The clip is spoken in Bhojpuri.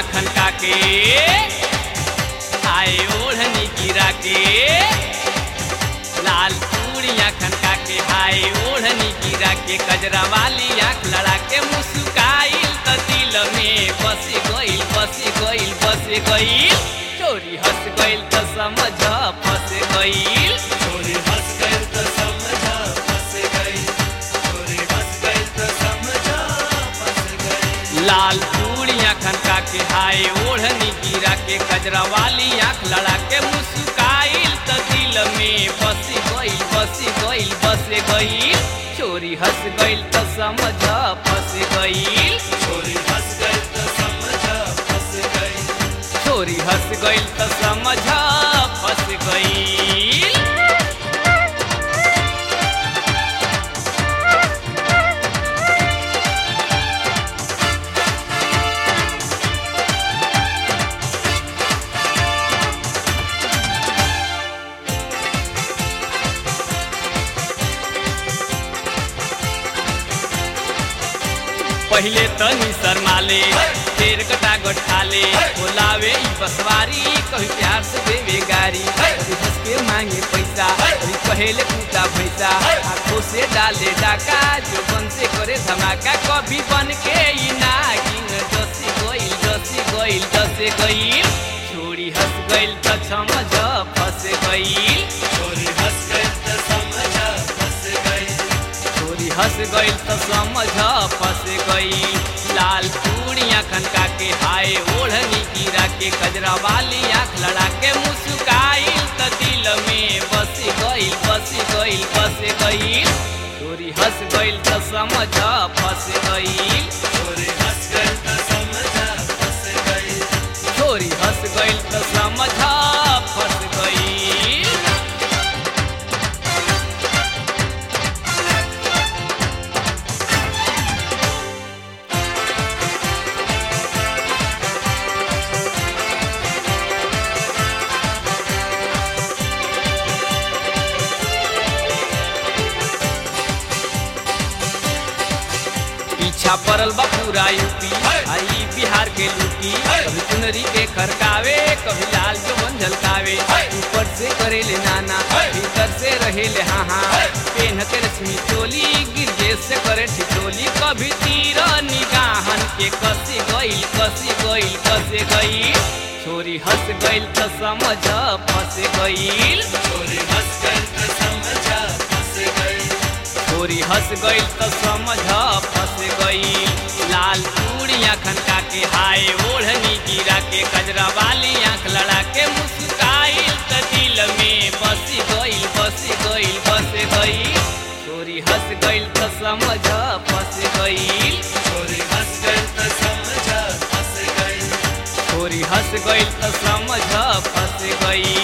खनका के आए ओढ़नी गिरा के लाल चूड़ियाँ खनका के हाय ओढ़नी गिरा के कजरा वाली आँख लड़ा के मुस्काइल त दिल में बस गइल बस गइल बस गइल चोरी हंस गइल त समझ फंस गइल चोरी हंस गए तो समझा फंस गई चोरी हंस गए तो समझा फंस गई लाल चूड़ियाँ खनका के हाय ओढ़नी गिरा के कजरा वाली आँख लड़ा के मुस्काइल त दिल में बस गइल बस गइल बस गइल चोरी हंस गइल त समझ फंस गइल चोरी हंस गए तो समझा फंस गई चोरी हंस गइल त समझ फंस गइल पहिले तनी शर्माले फेर कटा गठाले बोलावे ई बसवारी कभी प्यार से देवे गारी कभी हंस के मांगे पैसा कभी कहेले कूटा भैसा आंखों से डाले डाका जो बन से करे धमाका कभी बन के ई नागिन जसी गइल जसी गइल जसे गइल छोड़ी हंस गइल त समझ फंस गइल चोरी हंस गए तो समझा फंस गई चोरी हंस गइल त समझ फंस गई लाल चूड़ियाँ खनका के हाय ओढ़नी गिरा के कजरा वाली आँख लड़ा के मुस्काइल त दिल में बस गइल बस गइल बस गइल चोरी हंस गइल त समझ फंस गइल चोरी हंस गए तो समझा फंस गई चोरी हंस गइल त समझ फंस गइल पीछा पड़ल बा पूरा यूपी आई बिहार के लूटी कभी चुनरी के खरकावे कभी लाल चौबन झलकावे ऊपर से करेले नाना भीतर से रहेले हाँ हाँ पेन के रश्मि चोली गिरजे से करे ठिठोली कभी तीर निगाहन के कसी गइल कसी गइल कसे गइल छोरी हंस गइल त समझ फंस गइल चोरी हंस गए तो समझा फंस गई छोरी हंस गइल त समझ फंस गइल लाल चूड़ियाँ खनका के हाय ओढ़नी गिरा के कजरा वाली आँख लड़ा के मुस्काइल त दिल में बस गइल बस गइल बस गइल छोरी हंस गइल त समझ फंस गइल चोरी हंस गए तो समझा फंस गई छोरी हंस गइल त समझ फंस गइल